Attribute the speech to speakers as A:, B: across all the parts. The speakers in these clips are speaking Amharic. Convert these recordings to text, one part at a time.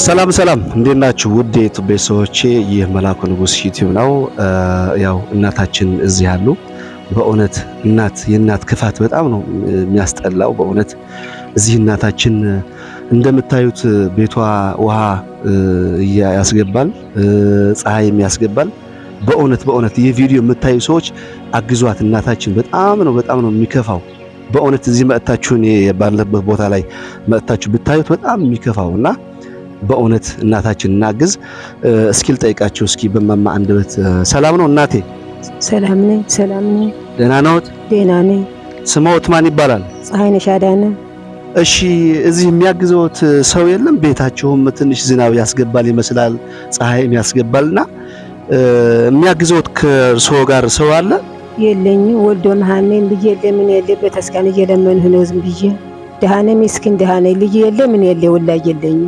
A: ሰላም ሰላም፣ እንዴት ናችሁ? ውድ የዩቲዩብ ቤተሰቦቼ ይህ መላኩ ንጉስ ዩቲዩብ ነው። ያው እናታችን እዚህ ያሉ በእውነት እናት የእናት ክፋት በጣም ነው የሚያስጠላው። በእውነት እዚህ እናታችን እንደምታዩት ቤቷ ውሃ ያስገባል፣ ፀሐይም ያስገባል። በእውነት በእውነት ይህ ቪዲዮ የምታዩ ሰዎች አግዟት። እናታችን በጣም ነው በጣም ነው የሚከፋው። በእውነት እዚህ መጥታችሁ እኔ ባለበት ቦታ ላይ መጥታችሁ ብታዩት በጣም የሚከፋው እና በእውነት እናታችን እናግዝ። እስኪ ልጠይቃቸው እስኪ በማማ አንደበት ሰላም ነው እናቴ?
B: ሰላም ነኝ። ሰላም ነኝ።
A: ደህና ነዎት?
B: ደህና ነኝ።
A: ስምዎት ማን ይባላል?
B: ፀሐይነሽ አዳነ።
A: እሺ እዚህ የሚያግዘዎት ሰው የለም? ቤታችሁም ትንሽ ዝናብ ያስገባል ይመስላል፣ ፀሐይም ያስገባልና የሚያግዘዎት ከእርስዎ ጋር ሰው አለ?
B: የለኝም። ወልዶ መሃኔን ልጅ የለ ምን የለ በተስካን እየለመንሁ ነው ዝም ብዬ ደሃ ነኝ። ምስኪን ደሃ ነኝ። ልጅ የለ ምን የለ ወላጅ የለኝም።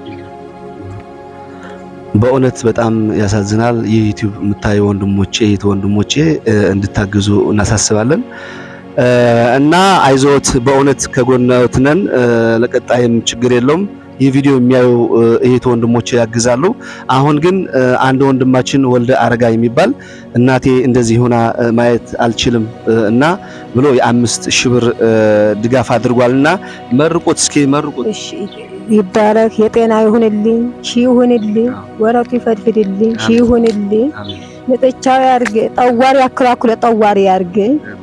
A: በእውነት በጣም ያሳዝናል። ይህ ዩቲዩብ የምታዩ ወንድሞቼ እህት ወንድሞቼ እንድታግዙ እናሳስባለን እና አይዞት፣ በእውነት ከጎንዎት ነን። ለቀጣይም ችግር የለውም። ይህ ቪዲዮ የሚያዩ እህት ወንድሞቼ ያግዛሉ። አሁን ግን አንድ ወንድማችን ወልደ አረጋ የሚባል እናቴ እንደዚህ ሆና ማየት አልችልም እና ብሎ የአምስት ሺህ ብር ድጋፍ አድርጓልና መርቁት፣ እስኪ መርቁት።
B: እሺ ይባረክ፣ የጤና ይሁንልኝ፣ ሺ ይሁንልኝ፣ ወረቱ ይፈድፍድልኝ፣ ሺ ይሁንልኝ፣ ንጥቻው ያርግ፣ ጠዋሪ አክላኩለ ጠዋሪ ያርግ።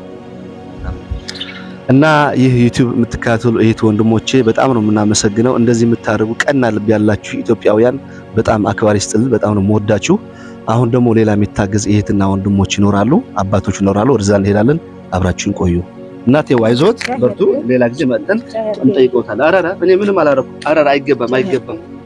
A: እና ይህ ዩቲዩብ የምትከታተሉ እህት ወንድሞቼ በጣም ነው የምናመሰግነው። እንደዚህ የምታደርጉ ቀና ልብ ያላችሁ ኢትዮጵያውያን በጣም አክባሪ ስጥል፣ በጣም ነው የምወዳችሁ። አሁን ደግሞ ሌላ የሚታገዝ እህትና ወንድሞች ይኖራሉ፣ አባቶች ይኖራሉ። ወደዛ እንሄዳለን። አብራችሁን ቆዩ። እናቴ አይዞት፣ በርቱ። ሌላ ጊዜ መጥተን እንጠይቀውታለን። አራራ እኔ ምንም አላረኩም። አራራ አይገባም፣ አይገባም